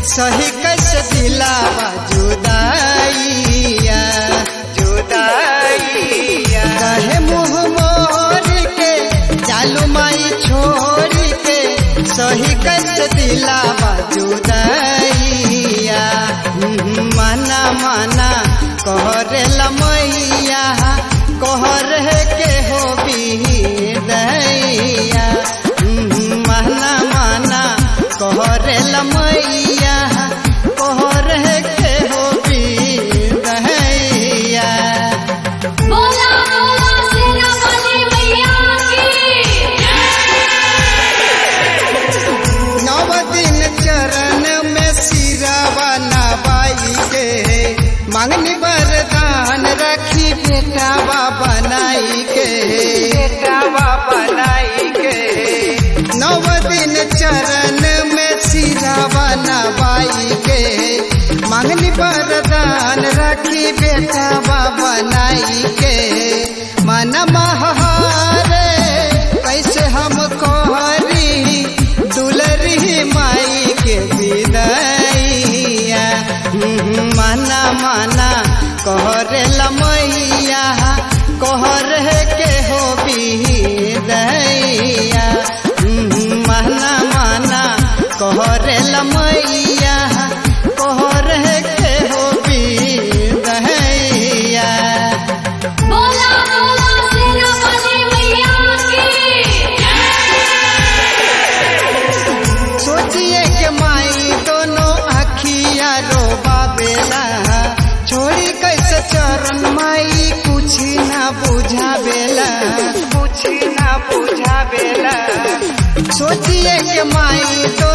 सही कैसे दिलावा जुदाइया जुदाइया कहे मुँह मोर के चालू माई छोड़ के सही कैसे दिलावा जुदाइया हम्म, माना माना कहरे लमैया कहरे के हो दैया माना माना कहरे लमैया कहरे के हो दैया बोला बोला सेना वाली मैया की नव दिन चरण में सिरावा नवाई के मांगनी वरदान रखी बेटावा बनाई के बेटावा बनाई के नव दिन चरण में सिरावा नवाई के मांगनी वरदान रखी बेटावा बनाई के मन महारे कैसे हम कहरी दुलरी माई के विदैया हम्म, माना माना कहरे लमैया कहरे के हो विदैया हम्म, माना माना कहरे लमैया कहरे के हो विदैया बोला बोला सेना वाली मैया की सोचिए के माई दोनों अखिया रो बाबेला छोड़ी कैसे चरण माई कुछ ना बुझावेला कुछ ना बुझावेला सोचिए के माई तो